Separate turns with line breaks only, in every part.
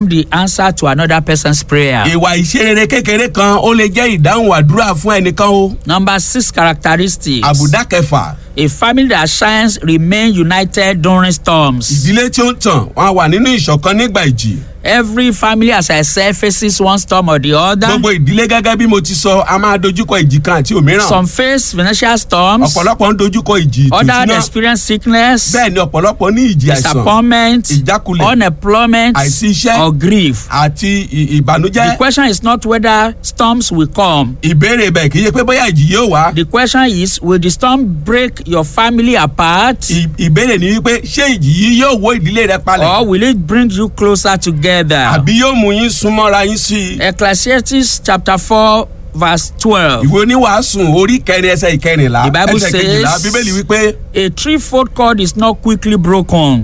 the answer to another person's prayer.
ìwà ìṣerere kékeré kan ó lè jẹ́ ìdáhùn àdúrà fún ẹnìkan o.
Number six characteristics.
àbùdá kẹfà
A family that shines remain united during storms.
ìdílé tí ó ń tàn wọn á wà nínú ìṣọ̀kan nígbà ìjì.
Every family, as I said, faces one storm or the other.
gbogbo ìdílé gẹ́gẹ́ bí mo ti sọ a máa dojúkọ ìjì kan àti òmíràn.
Some face financial storms.
ọ̀pọ̀lọpọ̀ ń dojúkọ ìjì
Others
ìtòsínà.
experience sickness,
bẹ́ẹ̀ ni ọ̀pọ̀lọpọ̀ ní ìjì àìsàn
disappointment,
ìjákulẹ̀
unemployment,
àìsí iṣẹ́
or grief.
àti ì-
The
ìbànújẹ́.
question is not whether storms will come.
ìbéèrè bẹ́ẹ̀ kì í ṣe pé bóyá ìjì yóò wá.
The question is, will the storm break your family apart
Ì- ìbéèrè ni wípé ṣé ìjì yìí yóò wó ìdílé rẹ palẹ̀
or will it bring you closer together?
àbí yóò mú yín súnmọ́ra yín sí i.
Ecclesiastes chapter 4 verse 12.
ìwé oníwàásùn orí kẹrin ẹsẹ ìkẹrìnlá
The Bible
ẹsẹ kejìlá
says-
bíbélì wípé
A threefold cord is not quickly broken.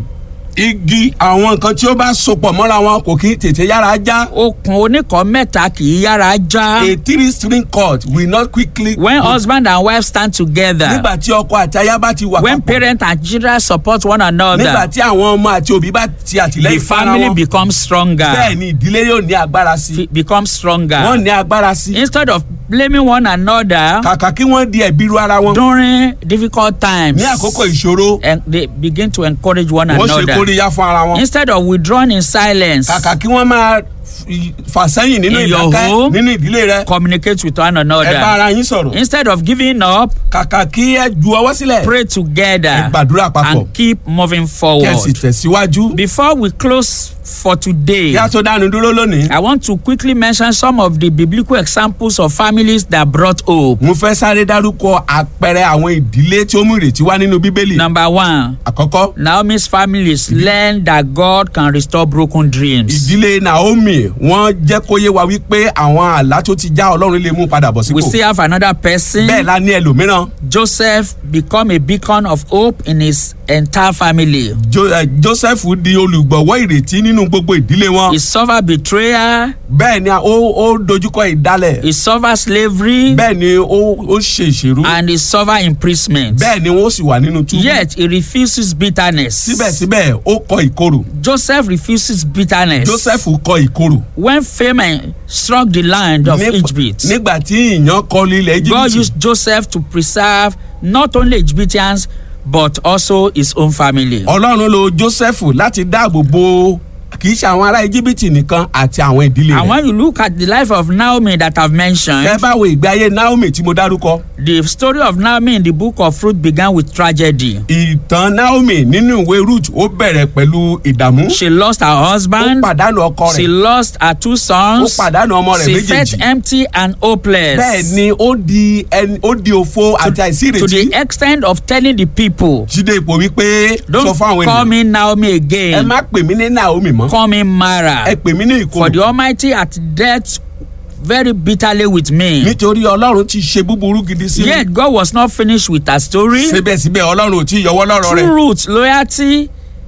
igi àwọn nǹkan tí ó bá sopọ̀ mọ́ra wọn kò kí ń tètè yára já.
Okùn oníkan mẹ́ta kì í yára já.
a three string cord will not quickly.
When husband and wife stand together,
nígbà tí ọkọ àti aya bá ti wà
when
papọ̀
parent and children support one
nígbà
another,
tí àwọn ọmọ àti òbí bá ti
the
àtìlẹ́yìn fara
family
wọn
becomes stronger.
bẹ́ẹ̀ ni ìdílé yóò ní agbára sí i
F- becomes
wọ́n
stronger.
ní agbára sí i
Instead of blaming one another
kàkà kí wọ́n di ẹ̀bi ru ara wọn
during difficult times,
ní àkókò ìṣòro
and they begin to encourage one
wọ́n ṣe
another.
kóríyá fún ara wọn
Instead of withdrawing in silence,
kàkà kí wọ́n máa f- fà sẹ́yìn nínú
In your
ìdákẹ́
home,
nínú ìdílé rẹ
communicate with one
ẹ bá
another.
ara yín sọ̀rọ̀
Instead of giving up,
kàkà kí ẹ ju ọwọ́ sílẹ̀
pray
ẹ
together
gbàdúrà papọ̀
and keep moving
kí ẹ sì
forward.
tẹ̀síwájú
Before we close for today,
kí a tó dánu dúró lónìí.
I want to quickly mention some of the biblical examples of families that brought hope.
mo fẹ́ sáré dárúkọ àpẹẹrẹ àwọn ìdílé tí ó mú ìrètí wá nínú bíbélì.
Number one,
àkọ́kọ́
Naomi's families learn that God can restore broken dreams.
ìdílé naomi wọ́n jẹ́ kó yé wa wípé àwọn àlá tó ti já ọlọ́run lè mú padà bọ̀
We
sípò.
still have another person.
bẹ́ẹ̀ la ní ẹlòmíràn
Joseph become a beacon of hope in his entire family.
jo, eh, joseph di olùgbọ̀wọ́ ìrètí nínú gbogbo ìdílé wọn.
He suffered betrayal,
bẹ́ẹ̀ ni ó ó dojúkọ ìdálẹ̀.
he suffered slavery,
bẹ́ẹ̀ ni ó ó ṣe ìṣèrú.
and he suffered imprisonment.
bẹ́ẹ̀ ni wọ́n sì wà nínú túbú.
Yet he refuses bitterness.
síbẹ̀síbẹ̀ ó kọ ìkorò.
Joseph refuses bitterness.
joseph kọ ìkorò.
When famine struck the land of
Nípa-
Egypt,
nígbà tí ìyàn kọlu ilẹ̀
God
egypt.
used Joseph to preserve not only Egyptians but also his own family.
ọlọ́run lo joseph láti dáàbò bo kì í ṣe àwọn ará íjíbítì nìkan àti àwọn ìdílé
And
rẹ̀.
when you look at the life of Naomi that I've mentioned,
ẹ bá wo ìgbé ayé naomi tí mo dárúkọ
the story of Naomi in the book of Ruth began with tragedy.
ìtàn naomi nínú ìwé ruth ó bẹ̀rẹ̀ pẹ̀lú ìdààmú
She lost her
ó
husband,
pàdánù ọkọ
she
rẹ̀
lost her two
ó
sons,
pàdánù ọmọ rẹ̀
she felt
méjèèjì
empty and hopeless.
bẹ́ẹ̀ ni ó di ẹni ó di òfo àti àìsí
To
ìrètí
the extent of telling the people,
jíde ipò wípé sọ
don't
fún àwọn
call
ènìyàn
me Naomi
ẹ
again,
má pè mí ní naomi mọ́
call me Mara.
ẹ pè mí ní
For the
ìkorò
Almighty hath dealt very bitterly with me.
nítorí ọlọ́run ti ṣe búburú gidi sí mi
Yet God was not finished with her story.
síbẹ̀síbẹ̀ ọlọ́run ò tí ì yọwọ́ lọ́rọ̀ rẹ̀
True root loyalty,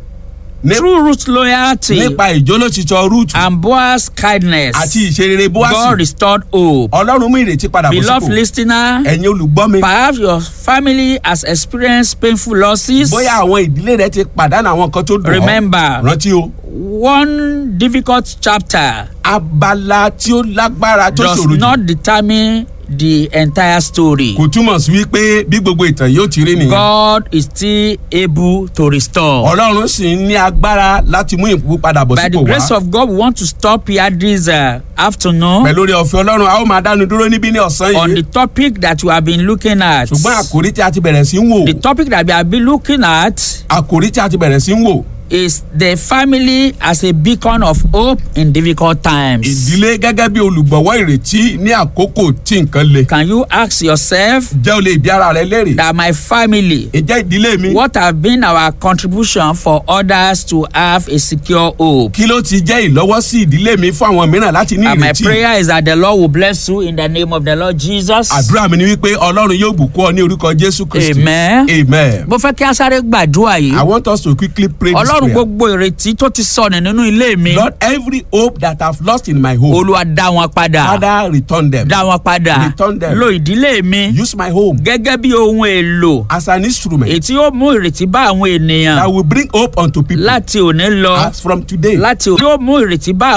Ní-
true root loyalty,
nípa ìjólótìtọ́ ruth
and Boaz's kindness.
àti ìṣerere
God
boasi
restored hope.
ọlọ́run mú ìrètí padà bọ̀
Beloved
sípò
listener,
ẹ̀yin olùgbọ́ mi
perhaps your family has experienced painful losses.
bóyá àwọn ìdílé rẹ ti pàdánù àwọn nǹkan tó dùn ọ́
Remember,
rántí o
one difficult chapter
abala tí ó lágbára tó
does
ṣòro jù
not determine the entire story.
kò túmọ̀ sí wípé bí gbogbo ìtàn yóò ti rí nìyẹn
God is still able to restore.
ọlọ́run sì ń ní agbára láti mú ìpò padà bọ̀
By the
sípò
grace
wá
of God, we want to stop here this uh, afternoon
pẹ̀lú orí ọ̀fẹ́ ọlọ́run a ó máa dánu dúró níbí ní ọ̀sán
on the
yìí
topic that we have been looking at.
ṣùgbọ́n àkòrí tí a ti bẹ̀rẹ̀ sí ń wò
The topic that we have been looking at
àkòrí tí a ti bẹ̀rẹ̀ sí ń wò
is the family as a beacon of hope in difficult times.
ìdílé gẹ́gẹ́ bí olùgbọ̀wọ́ ìrètí ní àkókò tí nǹkan le
Can you ask yourself
jẹ́ o lè bí ara rẹ léèrè
that my family,
ìjẹ́ ìdílé mi
what have been our contribution for others to have a secure hope?
kí ló ti jẹ́ ìlọ́wọ́sí ìdílé mi fún àwọn mìíràn láti ní
And my
ìrètí
prayer is that the Lord will bless you in the name of the Lord Jesus.
àdúrà mi ni wípé ọlọ́run yóò bùkún ọ ní orúkọ jésù kristi
Amen.
amen
Mo fẹ́ kí a sáré gbàdúrà yìí.
i want us to quickly pray this
Ọlọ́run
prayer
gbogbo ìrètí tó ti sọnù nínú ilé mi.
lord every hope that i have lost in my home
Olúwa dá wọn padà.
father return them
Dá wọn padà.
Return them.
Lo ìdílé mi
use my home
gẹ́gẹ́ bí ohun èlò
as an instrument
èyí tí yóò mú ìrètí bá àwọn
that
ènìyàn
will bring hope unto people
láti òní lọ.
as from today
Láti òní yóò mú ìrètí bá